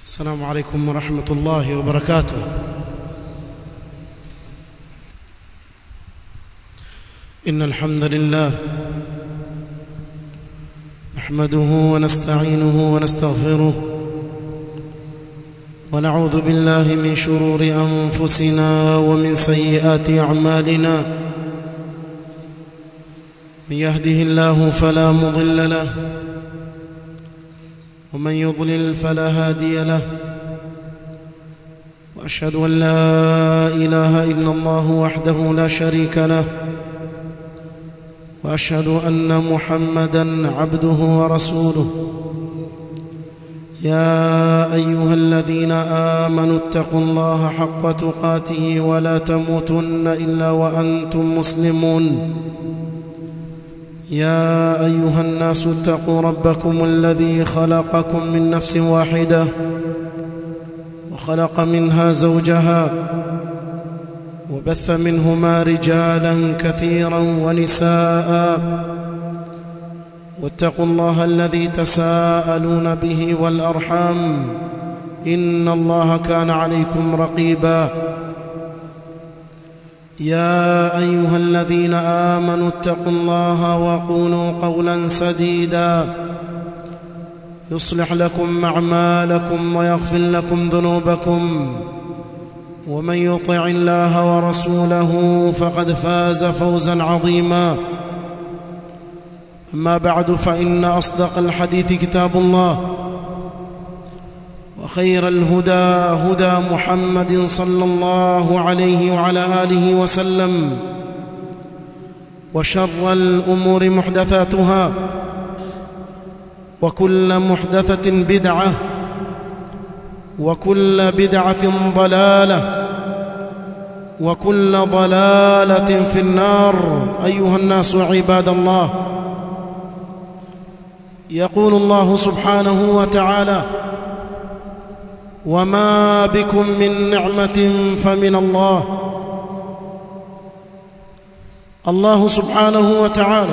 السلام عليكم ورحمة الله وبركاته إن الحمد لله نحمده ونستعينه ونستغفره ونعوذ بالله من شرور أنفسنا ومن سيئات أعمالنا من يهده الله فلا مضل له ومن يضلل فلا هادي له واشهد ان لا اله الا الله وحده لا شريك له واشهد ان محمدا عبده ورسوله يا ايها الذين امنوا اتقوا الله حق تقاته ولا تموتن الا وانتم مسلمون يا ايها الناس اتقوا ربكم الذي خلقكم من نفس واحده وخلق منها زوجها وبث منهما رجالا كثيرا ونساء واتقوا الله الذي تساءلون به والارحام ان الله كان عليكم رقيبا يا ايها الذين امنوا اتقوا الله وقولوا قولا سديدا يصلح لكم اعمالكم ويغفر لكم ذنوبكم ومن يطع الله ورسوله فقد فاز فوزا عظيما اما بعد فان اصدق الحديث كتاب الله وخير الهدى هدى محمد صلى الله عليه وعلى اله وسلم وشر الامور محدثاتها وكل محدثه بدعه وكل بدعه ضلاله وكل ضلاله في النار ايها الناس عباد الله يقول الله سبحانه وتعالى وما بكم من نعمه فمن الله الله سبحانه وتعالى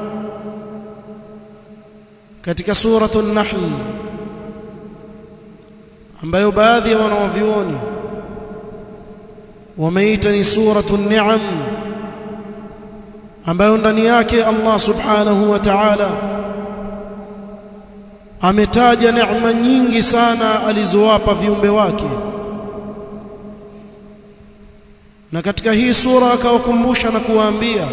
katika suratu an-nahl ambayo baadhi ya wanawavyuoni wameita ni suratu an-ni'am ambayo ndani yake Allah subhanahu wa ta'ala ametaja neema nyingi sana alizowapa viumbe wake na katika hii sura akawakumbusha na kuwaambia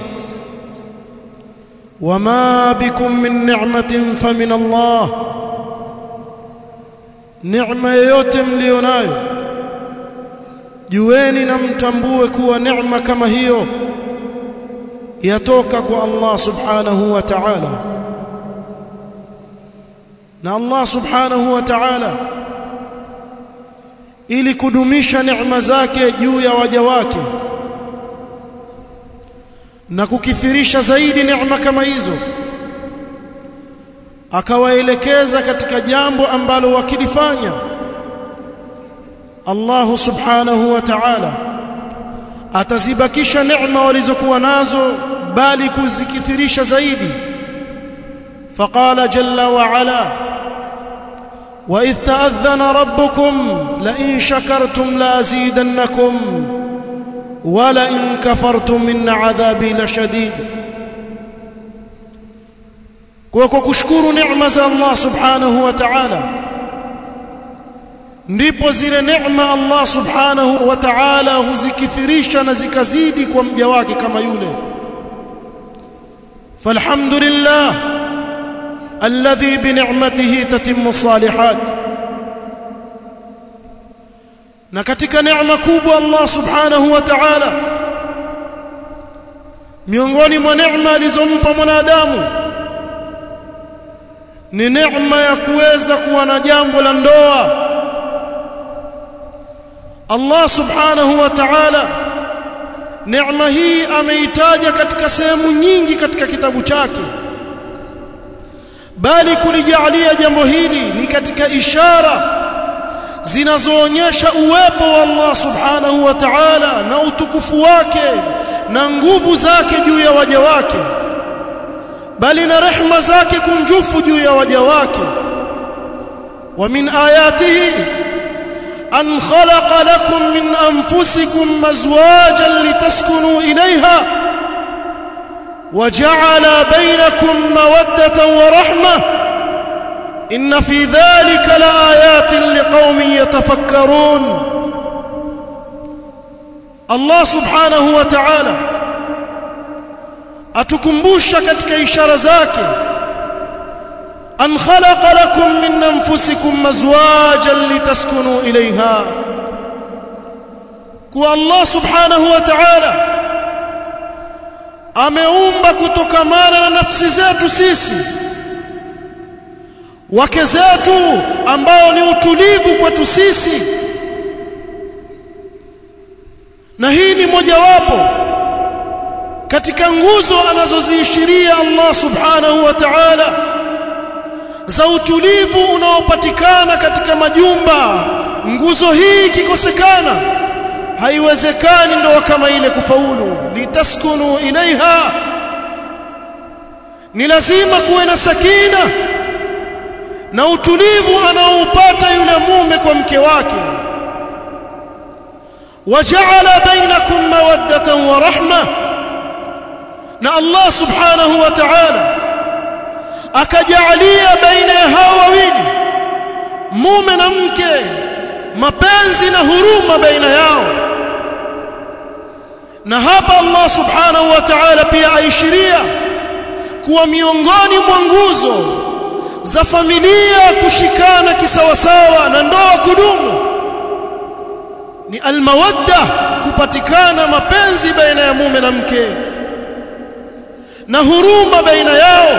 wama bikum min ni'matin famin Allah neema yoyote mlionayo jueni na mtambue kuwa neema kama hiyo yatoka kwa Allah subhanahu wa ta'ala na Allah subhanahu wa ta'ala ili kudumisha neema zake juu ya waja wake na kukithirisha zaidi neema kama hizo akawaelekeza katika jambo ambalo wakilifanya Allah subhanahu wa ta'ala atazibakisha neema walizokuwa nazo bali kuzikithirisha zaidi فقال جل وعلا وإذ تأذن ربكم لئن شكرتم لأزيدنكم ولئن كفرتم من عذابي لشديد kwa kushukuru neema za Allah subhanahu wa ta'ala ndipo zile neema Allah subhanahu wa ta'ala huzikithirisha na zikazidi kwa mja wake kama yule falhamdulillah الذي بنعمته تتم الصالحات na katika neema kubwa Allah subhanahu wa ta'ala miongoni mwa neema alizompa mwanadamu ni neema ya kuweza kuwa na jambo la ndoa Allah subhanahu wa ta'ala neema hii ameitaja katika sehemu nyingi katika kitabu chake bali kulijalia jambo hili ni katika ishara zinazoonyesha uwepo wa Allah subhanahu wa ta'ala na utukufu wake na nguvu zake juu ya waja wake bali na rehma zake kunjufu juu ya waja wake wa min ayatihi أن خلق لكم من أنفسكم أزواجا لتسكنوا إليها وجعل بينكم مودة ورحمة إن في ذلك لآيات لقوم يتفكرون الله سبحانه وتعالى atukumbusha katika ishara zake an khalaqa lakum min anfusikum azwajan litaskunu ilayha kwa Allah subhanahu wa ta'ala ameumba kutokamana na nafsi zetu sisi wake zetu ambao ni utulivu kwetu sisi na hii ni mojawapo katika nguzo anazoziishiria Allah subhanahu wa ta'ala za utulivu unaopatikana katika majumba nguzo hii ikikosekana haiwezekani ndoa kama ile kufaulu litaskunu ilaiha ni lazima kuwe na sakina na utulivu anaoupata yule mume kwa mke wake waja'ala bainakum mawaddatan wa rahma na Allah subhanahu wa ta'ala akajalia baina ya hao wawili mume na mke mapenzi na huruma baina yao na hapa Allah subhanahu wa ta'ala pia aishiria kuwa miongoni mwa nguzo za familia kushikana kisawasawa na ndoa kudumu ni almawadda kupatikana mapenzi baina ya mume na mke na huruma baina yao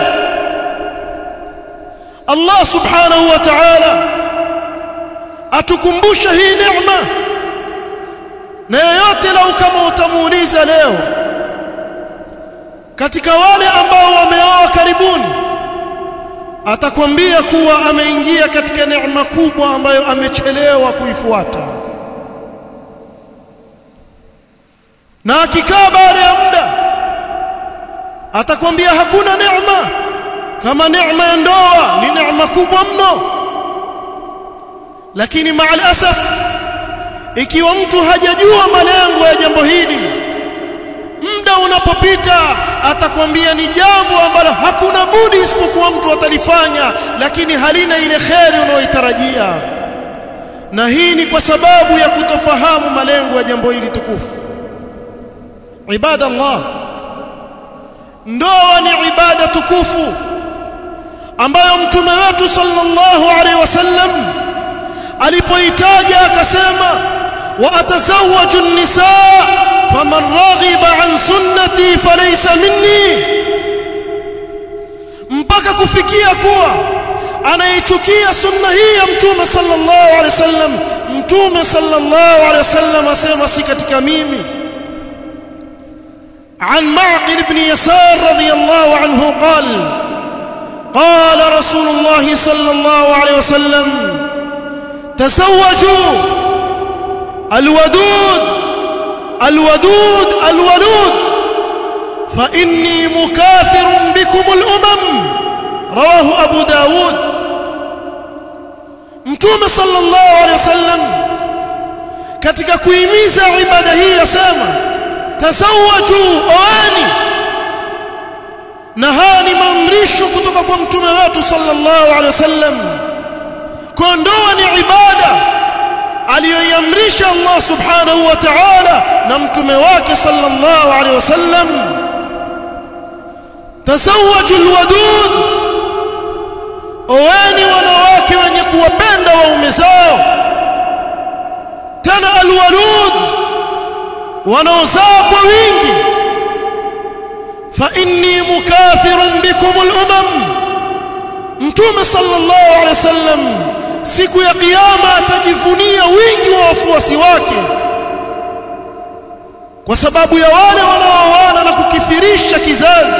Allah subhanahu wa ta'ala atukumbusha hii neema na yeyote lau kama utamuuliza leo katika wale ambao wameoa karibuni atakwambia kuwa ameingia katika neema kubwa ambayo amechelewa kuifuata na akikaa baada ya muda atakwambia hakuna neema kama neema ya ndoa ni neema kubwa mno lakini maal asaf ikiwa mtu hajajua malengo ya jambo hili muda unapopita atakwambia ni jambo ambalo hakuna budi isipokuwa mtu atalifanya lakini halina ile kheri unayoitarajia na hii ni kwa sababu ya kutofahamu malengo ya jambo hili tukufu ibada Allah ndoa ni ibada tukufu ambayo mtume wetu sallallahu alaihi wasallam alipoitaja akasema wa atazawwaju an-nisaa faman raghiba an sunnati falaysa minni mpaka kufikia kuwa anaichukia sunna hii ya mtume sallallahu alaihi wasallam mtume sallallahu alaihi wasallam asema si katika mimi عن معقل بن يسار رضي الله عنه قال قال رسول الله صلى الله عليه وسلم تزوجوا الودود الودود الولود فإني مكاثر بكم الأمم رواه أبو داود متوم صلى الله عليه وسلم katika kuhimiza ibada hii yasema tazawaju oani na haya ni maamrisho kutoka kwa mtume wetu sallallahu alaihi wasallam kwa ndoa ni ibada aliyoiamrisha Allah subhanahu wa ta'ala na mtume wake sallallahu alaihi wasallam tazawaju alwadud oani wanawake wenye kuwapenda waume zao tena alwalud wanaozaa kwa wingi fa inni mukathirun bikum al-umam mtume sallallahu alaihi wasallam siku ya kiyama atajivunia wingi wa wafuasi wake kwa sababu ya wale wanaoana na kukithirisha kizazi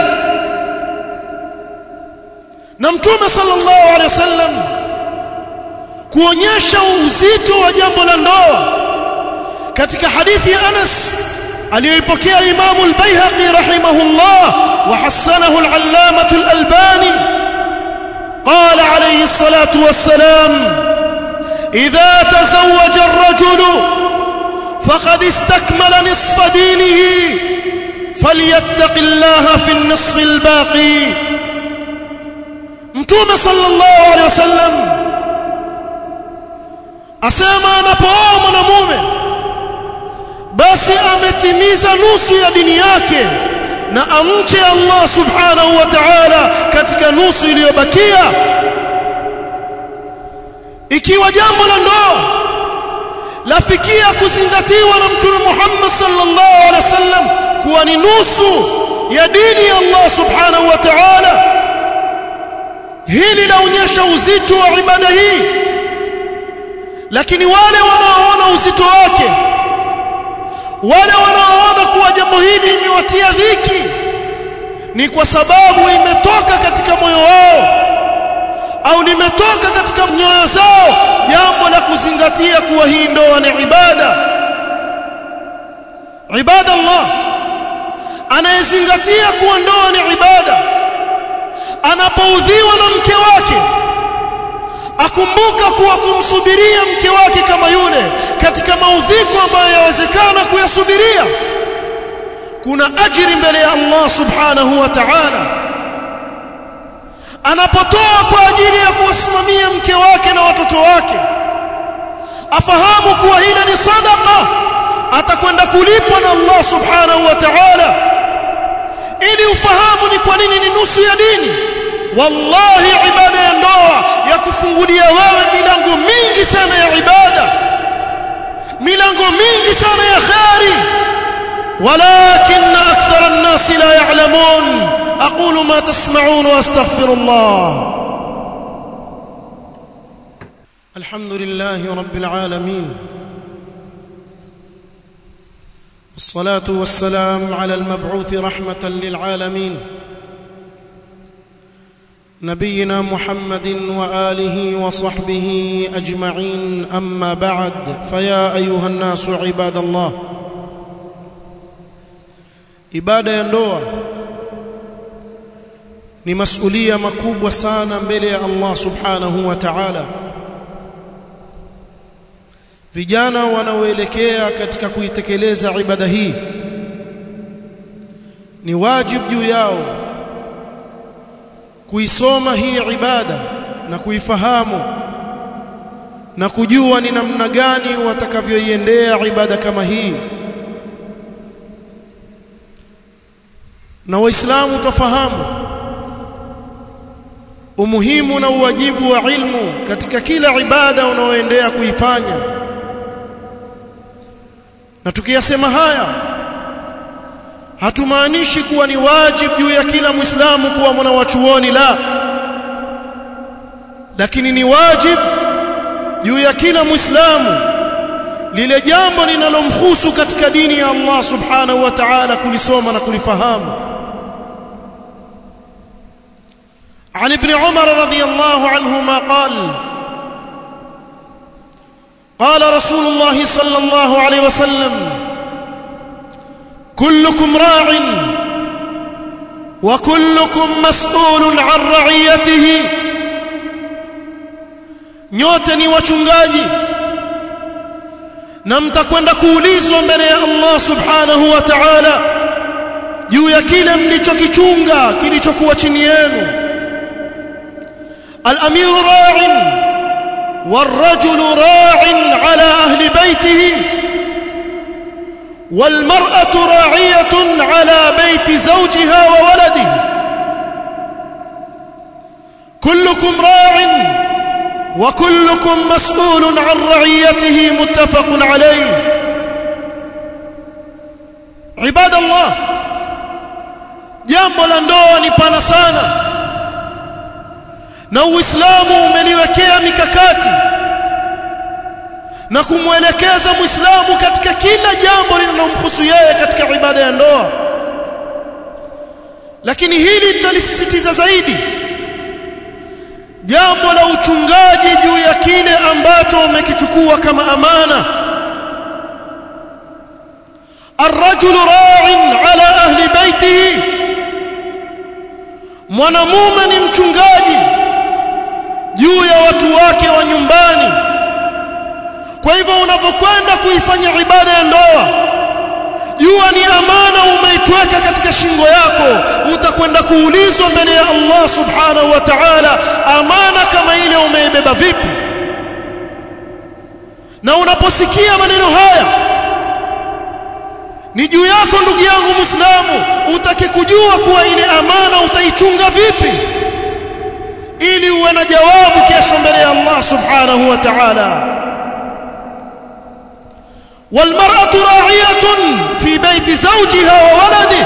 na mtume sallallahu alaihi wasallam kuonyesha uzito wa jambo la ndoa katika hadithi ya Anas aliyoipokea Imam al-Baihaqi rahimahullah wa hasanahu al-Allamah al-Albani قال عليه الصلاة والسلام idha tazawwaja ar-rajulu faqad istakmala nisfa dinihi falyattaqillaha fi an-nisf al-baqi mtume sallallahu alaihi wasallam asema anapooa mwanamume basi ametimiza nusu ya dini yake na amche Allah subhanahu wa ta'ala katika nusu iliyobakia ikiwa jambo la ndoa lafikia kuzingatiwa na mtume Muhammad sallallahu alaihi wasallam kuwa ni nusu ya dini ya Allah subhanahu wa ta'ala hili laonyesha uzito wa ibada hii lakini wale wanaoona uzito wake wale wanaoona kuwa jambo hili limewatia dhiki ni kwa sababu imetoka katika moyo wao au limetoka katika nyoyo zao jambo la kuzingatia kuwa hii ndoa ni ibada ibada Allah anayezingatia kuwa ndoa ni ibada anapoudhiwa na mke wake akumbuka kuwa kumsubiria mke wake kama yule katika maudhiko ambayo yawezekana kuyasubiria kuna ajiri mbele ya Allah subhanahu wa ta'ala anapotoa kwa ajili ya kuwasimamia mke wake na watoto wake afahamu kuwa hili ni sadaqa atakwenda kulipwa na Allah subhanahu wa ta'ala ili ufahamu ni kwa nini ni nusu ya dini wallahi ibada ya ndoa ya kufungulia wewe milango mingi sana ya ibada milango mingi sana ya khairi ولكن أكثر الناس لا يعلمون أقول ما تسمعون وأستغفر الله الحمد لله رب العالمين والصلاة والسلام على المبعوث رحمة للعالمين نبينا محمد وآله وصحبه أجمعين أما بعد فيا أيها الناس عباد الله ibada ya ndoa ni masulia makubwa sana mbele ya Allah subhanahu wa ta'ala vijana wanaoelekea katika kuitekeleza ibada hii ni wajibu juu yao kuisoma hii ibada na kuifahamu na kujua ni namna gani watakavyoiendea ibada kama hii na waislamu tafahamu umuhimu na uwajibu wa ilmu katika kila ibada unaoendea kuifanya na tukiyasema haya hatumaanishi kuwa ni wajibu juu ya kila muislamu kuwa mwanawachuoni la lakini ni wajibu juu ya kila muislamu lile jambo linalomhusu katika dini ya Allah subhanahu wa ta'ala kulisoma na kulifahamu عن ابن عمر رضي الله عنهما قال قال رسول الله صلى الله عليه وسلم كلكم راع وكلكم مسؤول عن رعيته nyote ni wachungaji na mtakwenda kuulizwa mbele ya Allah subhanahu wa ta'ala juu ya kile mlichokichunga kilichokuwa chini yenu الأمير راع والرجل راع على أهل بيته والمرأة راعية على بيت زوجها وولده كلكم راع وكلكم مسؤول عن رعيته متفق عليه عباد الله jambo la ndoa ni pana sana na uislamu umeliwekea mikakati na kumwelekeza muislamu katika kila jambo linalomhusu yeye katika ibada ya ndoa lakini hili tutalisisitiza zaidi jambo la uchungaji juu ya kile ambacho umekichukua kama amana الرجل راع على أهل بيته mwanamume ni mchungaji juu ya watu wake wa nyumbani kwa hivyo unapokwenda kuifanya ibada ya ndoa jua ni amana umeitweka katika shingo yako utakwenda kuulizwa mbele ya Allah subhanahu wa ta'ala amana kama ile umeibeba vipi na unaposikia maneno haya ni juu yako ndugu yangu Muislamu utake kujua kuwa ile amana utaichunga vipi ili uwe na jawabu kesho mbele ya Allah subhanahu wa ta'ala والمرأة راعية في بيت زوجها وولده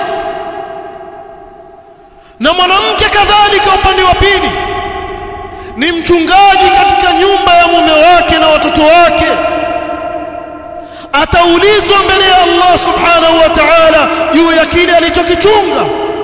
na mwanamke kadhalika upande wa pili ni mchungaji katika nyumba ya mume wake na watoto wake ataulizwa mbele ya Allah subhanahu wa ta'ala juu ya kile alichokichunga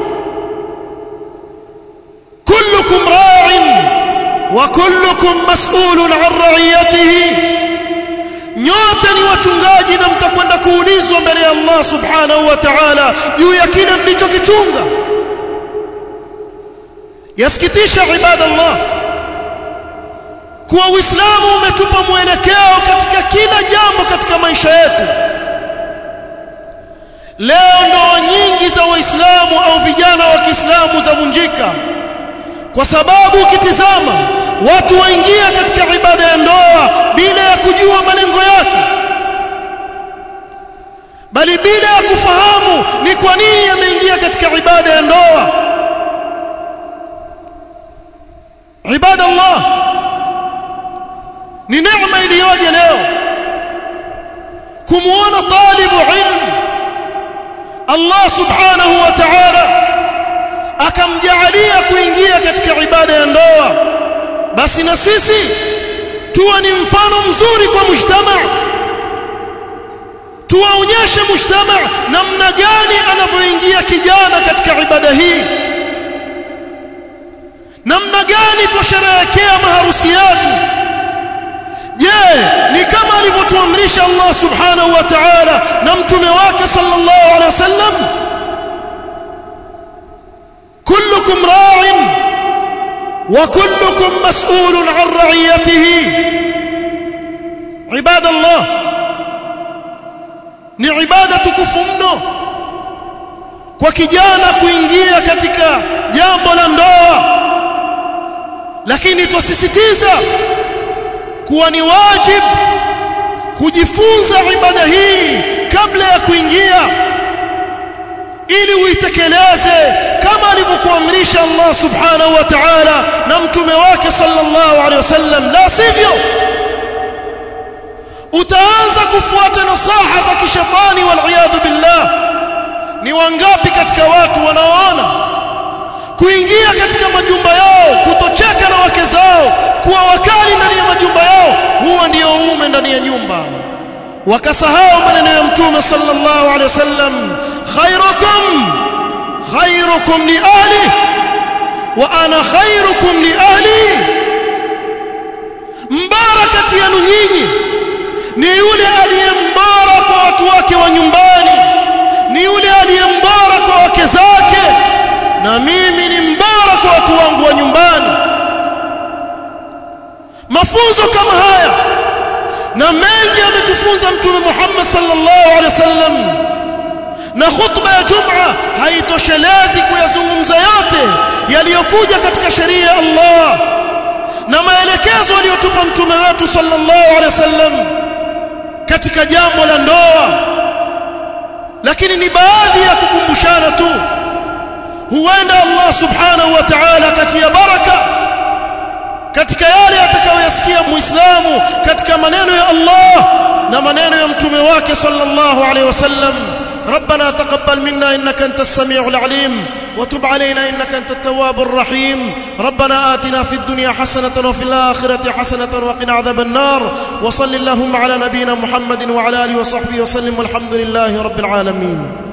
kullukum ra'in wa kullukum mas'ulun 'an ra'iyatihi nyote ni wachungaji na mtakwenda kuulizwa mbele ya Allah subhanahu wa ta'ala juu ya kile mlichokichunga yasikitisha ibadallah kuwa Uislamu umetupa mwelekeo katika kila jambo katika maisha yetu leo ndoa nyingi za waislamu au vijana wa Kiislamu zavunjika kwa sababu ukitizama watu waingia katika ibada ya ndoa bila ya kujua malengo yake bali bila ya kufahamu ni kwa nini ameingia katika ibada ya ndoa ibada Allah ni neema iliyoje leo kumuona talibu ilmu Allah subhanahu wa ta'ala akamjaalia kuingia katika ibada ya ndoa basi na sisi tuwe ni mfano mzuri kwa mujtama tuwaonyeshe mujtama namna gani anavyoingia kijana katika ibada hii namna gani tusherehekea maharusi yetu je ni kama alivyotuamrisha Allah subhanahu wa ta'ala na mtume wake sallallahu alaihi wasallam kullukum ra'in wa kullukum mas'ulun 'an ra'iyatihi ibadallah ni ibada tukufu mno kwa kijana kuingia katika jambo la ndoa lakini tusisitiza kuwa ni wajib kujifunza ibada hii kabla ya kuingia ili uitekeleze kama alivyokuamrisha Allah subhanahu wa ta'ala na mtume wake sallallahu alaihi wasallam la sivyo utaanza kufuata nasaha za kishetani wal billah ni wangapi katika watu wanaoona kuingia katika majumba yao kutocheka na wake zao kuwa wakali ndani ya majumba yao huo ndio uume ndani ya nyumba wakasahau maneno ya mtume sallallahu alaihi wasallam khairukum khairukum li ahli wa ana khairukum li ahli mbara kati yenu nyinyi ni yule aliye mbara kwa watu wake wa nyumbani ni yule aliye mbara kwa wake zake na mimi ni mbara kwa watu wangu wa nyumbani mafunzo kama haya na mengi ametufunza mtume Muhammad sallallahu alaihi wasallam na khutba ya Jum'a haitoshelezi kuyazungumza yote yaliyokuja katika sheria ya Allah na maelekezo aliyotupa mtume wetu sallallahu alaihi wasallam katika jambo la ndoa lakini ni baadhi ya kukumbushana tu huenda Allah subhanahu wa ta'ala katia baraka katika yale atakayoyasikia muislamu katika maneno ya Allah na maneno ya mtume wake sallallahu alaihi wasallam ربنا تقبل منا انك انت السميع العليم وتب علينا انك انت التواب الرحيم ربنا آتنا في الدنيا حسنة وفي الآخرة حسنة وقنا عذاب النار وصل اللهم على نبينا محمد وعلى اله وصحبه وسلم والحمد لله رب العالمين